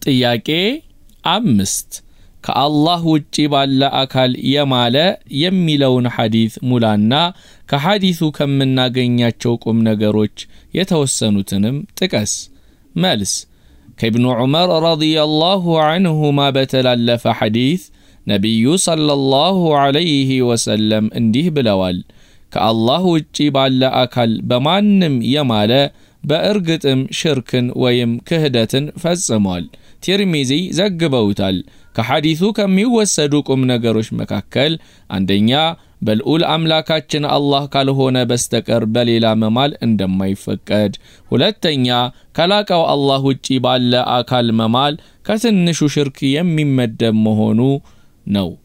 ጥያቄ አምስት ከአላህ ውጪ ባለ አካል የማለ የሚለውን ሐዲት ሙላና ከሐዲቱ ከምናገኛቸው ቁም ነገሮች የተወሰኑትንም ጥቀስ። መልስ ከኢብኑ ዑመር ረዲየላሁ ዐንሁማ በተላለፈ ሐዲት ነቢዩ ሰለላሁ ዐለይሂ ወሰለም እንዲህ ብለዋል። ከአላህ ውጪ ባለ አካል በማንም የማለ በእርግጥም ሽርክን ወይም ክህደትን ፈጽሟል። ቲርሚዚ ዘግበውታል። ከሐዲሱ ከሚወሰዱ ቁም ነገሮች መካከል አንደኛ በልዑል አምላካችን አላህ ካልሆነ በስተቀር በሌላ መማል እንደማይፈቀድ፣ ሁለተኛ ከላቀው አላህ ውጪ ባለ አካል መማል ከትንሹ ሽርክ የሚመደብ መሆኑ ነው።